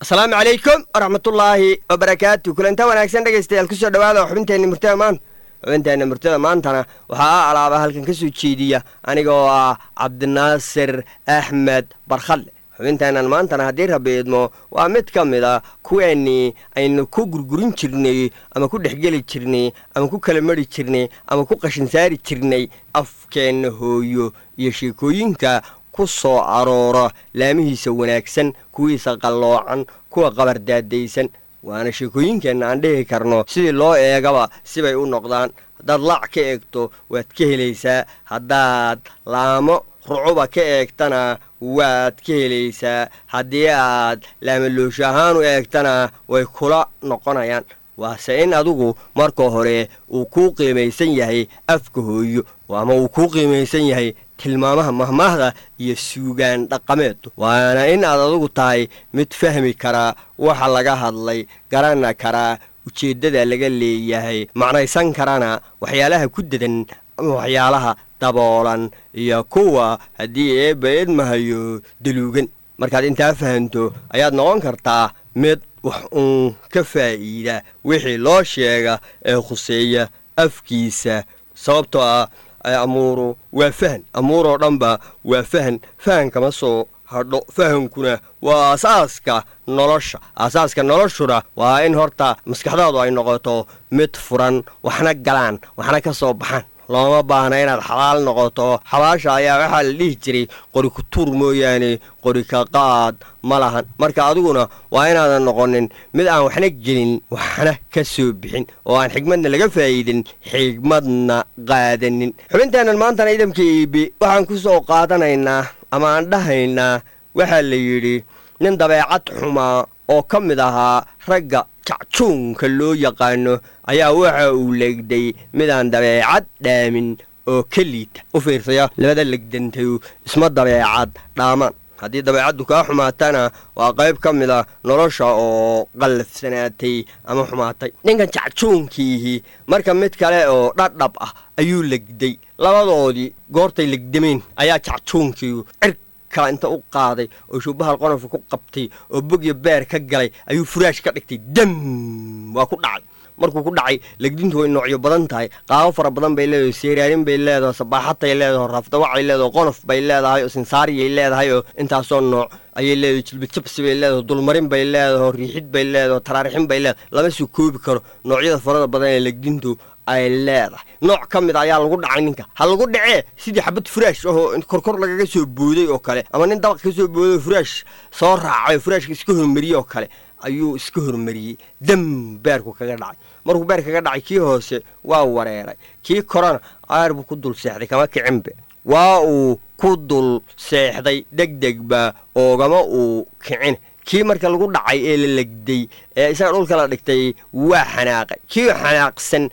asalaamu calaykum waraxmatullaahi wabarakaatu kulanta wanaagsan dhegaystayaal kusoo dhawaada xubinteenna murtada maanta xubinteenna murtada maantana waxaa a alaaba halkan ka soo jeediya anigoo ah cabdinaasir axmed barkhadle xubinteennan maantana haddii rabbi idmo waa mid ka mid a kuweennii aynu ku gurgurin jirnay ama ku dhexgeli jirnay ama ku kala mari jirnay ama ku qashin saari jirnay afkeenna hooyo iyo sheekooyinka ku soo aroora laamihiisa wanaagsan kuwiisa qalloocan kuwa qabardaadaysan waana sheekooyinkeenna aan dhihi karno sidii loo eegaba sibay u noqdaan haddaad laac ka eegto waad ka helaysaa haddaad laamo rucuba ka eegtana waad ka helaysaa haddii aad laamaloosho ahaan u eegtana way kula noqonayaan waase in adigu marka hore uu kuu qiimaysan yahay afka hooyo ama uu kuu qiimaysan yahay tilmaamaha mahmaahda iyo suugaan dhaqameedu waana in aad adigu tahay mid fahmi karaa waxa laga hadlay garana karaa ujeeddada laga leeyahay macnaysan karana waxyaalaha ku dedan ama waxyaalaha daboolan iyo kuwa haddii eebba idmahayo daluugan markaad intaa fahanto ayaad noqon kartaa mid wax uun ka faa'iida wixii loo sheega ee khuseeya afkiisa sababtoo ah amuuru waa fahan amuuroo dhanba waa fahan fahan kama soo hadho fahankuna waa asaaska nolosha asaaska noloshuna waa in horta maskaxdaadu ay noqoto mid furan waxna galaan waxna ka soo baxaan looma baahna inaad xalaal noqoto xabaasha ayaa waxaa la dhihi jiray qori ku tuur mooyaane qori ka qaad ma lahan marka adiguna waa inaadan noqonin mid aan waxna gelin waxna ka soo bixin oo aan xigmadna laga faa'iidin xigmadna qaadanin xubinteennan maantana idamka iibi waxaan ku soo qaadanaynaa ama aan dhahaynaa waxaa la yidhi nin dabeecad xumaa oo ka mid ahaa ragga jacjuunka loo yaqaano ayaa waxa uu legday midaan dabeecad dhaamin oo ka liita u fiirsaya labada legdantayu isma dabeecad dhaamaan haddii dabeecaddu kaa xumaatana waa qayb ka mid a nolosha oo qallafsanaatay ama xumaatay ninkan jacjuunkiihi marka mid kale oo dhadhab ah ayuu legday labadoodii goortay legdameen ayaa jacjuunkiiyu cir inta u qaaday oo shuubahal qonofka ku qabtay oo bogya beer ka galay ayuu furaash ka dhigtay dam waa ku dhacay markuu ku dhacay legdintu way noocyo badan tahay qaabo fara badan bay leedahay seeraarin bay leedahay sabaaxatay leedahay raafdawacay leedahay qonof bay leedahay oo sinsaariyay leedahay oo intaasoo nooc ayay leedahay jilbajabsi bay leedahay dulmarin bay leedahay riixid bay leedahay taraarixin bay leedahay lama soo koobi karo noocyada farada badan ee legdintu ay leedahay nooc ka mid ayaa lagu dhacay ninka ha lagu dhacee sidii xabad furaash ahoo korkor lagaga soo booday oo kale ama nin dabaq ka soo booday furaash soo raacay furaashka iska hormariyey oo kale ayuu iska hormariyey dam beerku kaga dhacay markuu beer kaga dhacay kii hoose waa wareeray kii korona aar buu ku dul seexday kama kicinbe waa uu ku dul seexday degdegba oogama uu kicin kii marka lagu dhacay ee la legday ee isaga dhulka la dhigtay waa xanaaqay kii xanaaqsan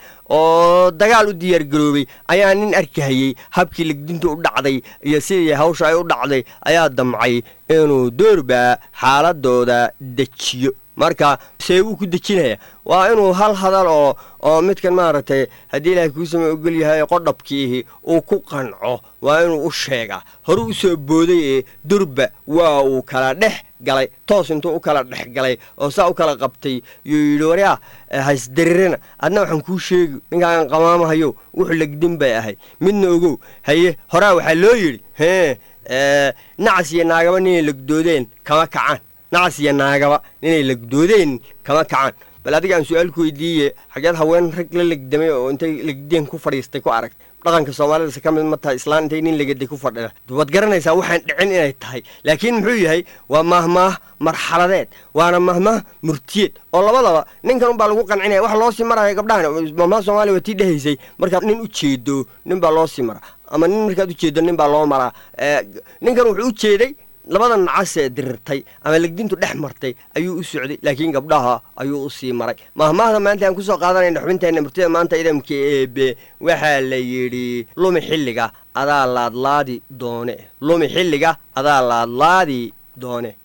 oo dagaal u diyaargaroobay ayaa nin arkahayey habkii legdintu u dhacday iyo sidii hawsha ay u dhacday ayaa damcay inuu doorba xaaladooda dejiyo marka see wuu ku dejinaya waa inuu hal hadal oo oo midkan maaragtay haddii ilaahay kuu sama ogol yahay qodhabkiihi uu ku qanco waa inuu u sheegaa hore u soo booday ee durba waa uu kala dhex galay toos intuu u kala dhex galay oo saa u kala qabtay yuu yidhi waryaa haysdarirana adna waxaan kuu sheegi ninkaan qamaamahayo wuxuu legdin bay ahayd midna ogow haye horaa waxaa loo yidhi hee nacas iyo naagaba ninay legdoodeen kama kacaan nacas iyo naagaba ninay legdoodeen kama kacaan bal adiga aan su-aal ku weydiiye xageed haween rag la legdamay oo intay legdeen ku fadhiistay ku aragtay dhaqanka soomaalidase ka mid ma tahay islaan intay nin legaday ku fadhida waad garanaysaa waxaan dhicin inay tahay laakiin muxuu yahay waa mahmaah marxaladeed waana mahmaah murtiyeed oo labadaba ninkan unbaa lagu qancinaya wax loo sii maraya gabdhahan mahmaah soomaaliya waa tii dhehaysay markaad nin u jeedo nin baa loo sii maraa ama nin markaad ujeedo nin baa loo maraa ninkan wuxuu u jeeday labada nacasee dirirtay ama legdintu dhex martay ayuu u socday laakiin gabdhaha ayuu u sii maray mahmaahda maanta aan kusoo qaadanayna xubinteenna murtida maanta idamka eebe waxaa la yidhi lumi xilliga adaa laadlaadi doone lumi xilliga adaa laadlaadi doone